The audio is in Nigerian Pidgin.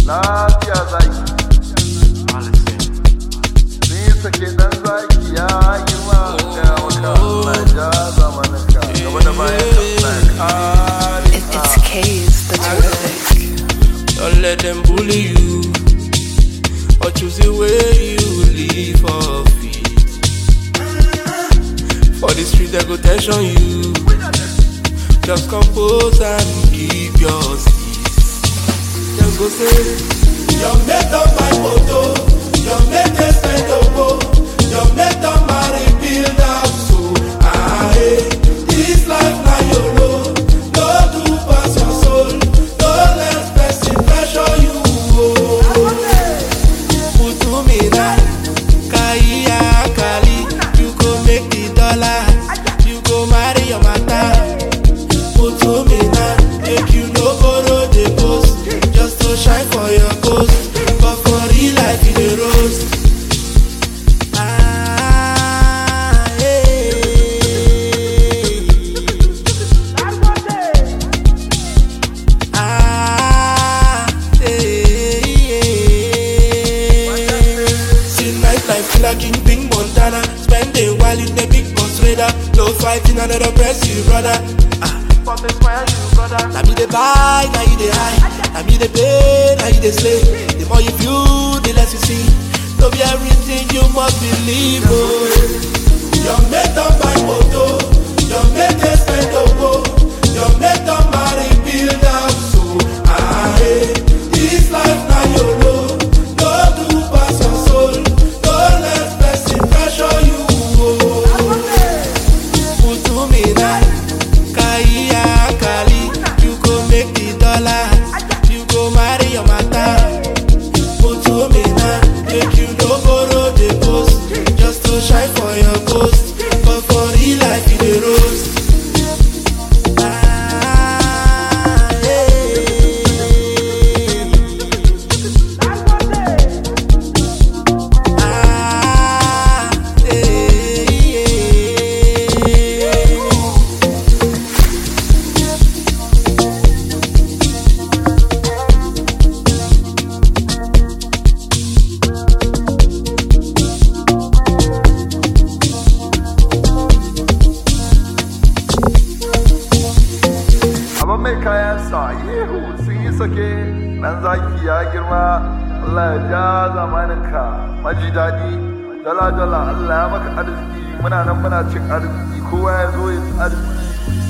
lafiya zaki nisa ke dan zaki ya girma ya maka Allah ja zamaninka gaba da bayan ka Allah ya kare It, it's K's the terrific. Don't let them bully you or choose the way you live off it. For the street, they go tension you. Just compose and keep your peace. Them go say, Your mate on my photo, your mate is spend ogo, your mate on marry build house. So, ah, hey, this life na YOLO. No do pass your soul, no let person pressure you. Oh. Putumina, Kaya Kali, you go make the dollar, you go marry your mata. Putumina, make you no borrow the post, just to shine for your coast, but for real life you the roast. Ah, hey. Ah, hey, yeah. See nightlife feel like King Ping Montana. Spend a while in the big boss radar. No fighting another press you, brother. Ah, but inspire you, brother. Now me the buy, now you the high. Now me the pay, now you the slay. The more you view, the less you see. No be everything you must believe. Oh. Your mate on my moto, your mate is spend ogo, your mate on marry build house. So, ah, hey, this life na YOLO. No do pass your soul, no let person pressure you. Oh. Putumina, Kaya Kali, you go make the dollar, you go marry your mata. Putumina, make you no borrow the post, just to shine for your coast, but for real life you the roast. Ah, hey. Ah, hey, yeah. amma mai kayan sa yihu sun yi sake dan zaki ya girma Allah ya ja zamaninka maji daɗi dala dala Allah ya maka arziki muna nan muna cin arziki kowa ya zo ya ci arziki